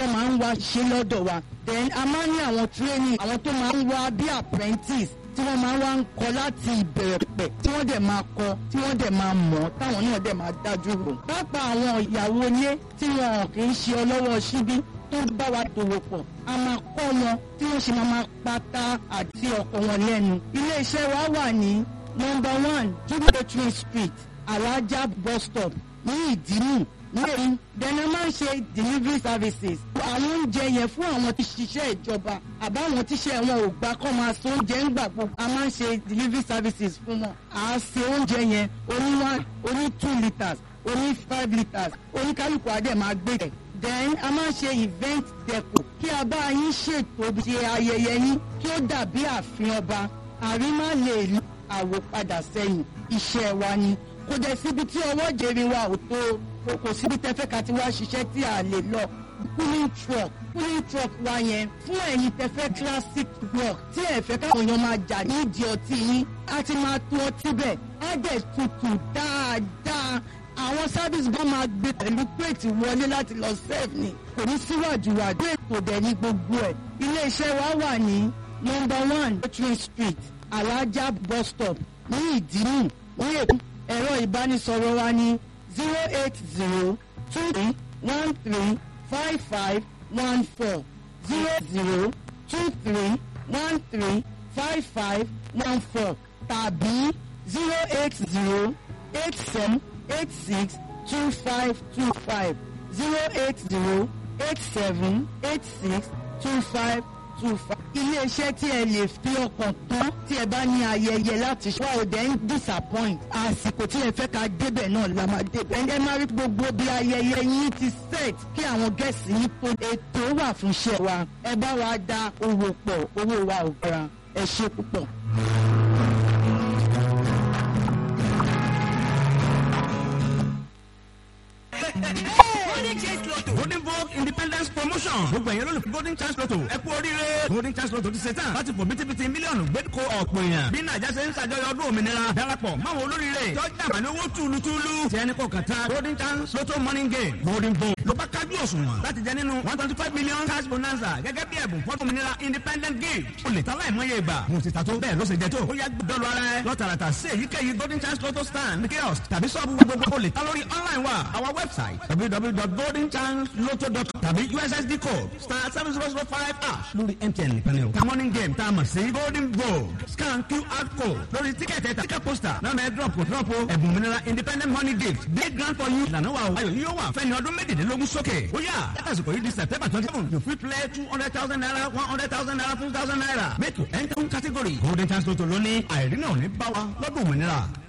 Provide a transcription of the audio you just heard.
tó máa ń wá ṣe lọ́dọ̀ wa then a máa ń ní àwọn training àwọn tó máa ń wá bí apprentice tí wọ́n máa ń wá ń kọ́ láti ìbẹ̀rẹ̀ pẹ̀ tí wọ́n dẹ̀ máa kọ́ tí wọ́n dẹ̀ máa mọ̀ táwọn náà dẹ̀ máa dájú rò. pápá àwọn ìyàwó ilé tí wọn kì í ṣe ọlọ́wọ́ síbí tó bá wa dòwò pọ̀ a máa kọ́ wọn tí wọ́n ṣe máa máa pátá àti ọkọ̀ wọn lẹ́nu. ilé iṣẹ́ wa wà ní number one jubilee street alaja bus stop ní ìdínú lẹ́yìn dẹ́nà máa ń ṣe delivery services. àwọn oúnjẹ yẹn fún àwọn tí ṣiṣẹ́ ìjọba àbáwọn tíṣẹ́ wọn ò gbà kọ́ máa so oúnjẹ ń gbà gbogbo. a máa ń ṣe delivery services fún wọn. à á ṣe oúnjẹ yẹn oní one oní two litres oní five litres oníkálukú adé máa gbé rẹ̀. then a máa ń ṣe event deco kí a bá yín ṣètò ṣe ayẹyẹ yín kí ó dàbí ààfin ọba àrímá lè àwòpadà sẹ́yìn iṣẹ́ wa ni kò dẹ̀ síbi tí ọwọ́ jèrè wa ò tó kò síbi tẹ́fẹ́ ká ti wá ṣiṣẹ́ tí a lè lọ cooling truck cooling truck wa yẹn fún ẹ̀yin tẹ́fẹ́ classic rock tí ẹ fẹ́ káwọn èèyàn máa jà nídìí ọtí yín á ti máa tó ọtí bẹ́ẹ̀ á dẹ̀ tutù dáadáa àwọn service gan máa gbé pẹ̀lú plate wọlé láti lọ serve ni kò ní síwájú wájú ètò dẹ̀ ní gbogbo ẹ̀ iléeṣẹ́ wa wà ní number one Catherine street alaja bus stop ní ìdínú ní èkó ẹ̀rọ ìbánisọ̀rọ̀ wa ní zero eight zero two three one three five five one four zero zero two three one three five five one four tàbí zero eight zero eight seven eight six two five two five zero eight zero eight seven eight six two five two five. iléeṣẹ́ tí ẹ lè fi ọkàn tán tí ẹ bá ní ayẹyẹ láti ṣe wá òde ń disappoint àsìkò tí ẹ fẹ́ ká débẹ̀ náà la máa débẹ̀. ẹ máa rí gbogbo bí ayẹyẹ yín ti set kí àwọn gẹ̀ẹ́sì yín tó ètò wà fún iṣẹ́ wa ẹ bá wa dá owó pọ̀ owó wa ò gbára ẹ ṣe púpọ̀. golden chance lotto golden vogue independence promotion gbogbo ẹ̀yẹ́ lólùfẹ́ golden chance lotto ẹ kú oríire golden chance lotto ti ṣe tán láti fò bítíbitì mílíọ̀nù gbẹ́dúkọ ọ̀pọ̀ èèyàn bí nàìjà ṣe ń ṣàjọyọ̀ ọdún òmìnira darapọ̀ máwọn olóríire tọ́jú àmàlẹ́ owó túlùtúlù tí ẹni kò kàtà golden chance lotto morning game golden vogue ló bá kájú òṣùwọ̀n láti jẹ nínú one twenty five million cash bonanza gẹ́gẹ́ bí ẹ̀bùn fọ́tò òmìnira independent game o lè ta láìmọye ìgbà mo ti ta tó bẹ́ẹ̀ ló ṣe jẹ tó ó yá dọ́lu ara ẹ lọ́tàràtà sí èyíkéyìí golden chance lotto stand kiosk tàbí sọ́ọ̀bù gbogbo o lè ta lórí online wa our website www.goldenchancelotto.com tàbí ussd code star seven zero zero five ash lórí mtn nìkan ni o. ta morning game tá a mọ̀ sí golden vogue scan qr code lórí tíkẹ́ẹ̀tì ẹ̀ta tíkẹ́ poster náà mẹ́ drop kò drop o ẹ̀bùn òmìnira independent money gift big grant for you ìlànà wa o ayọ̀ yíyó wà fẹ́ni ọdún méjìdínlógún sókè ó yà látàsíkò yìí di september twenty seven you fit play two hundred thousand naira one hundred thousand naira two thousand naira make you enter one category golden chance lotto lónìí àìrí náà ní bá wa lọ́dún òmìnira.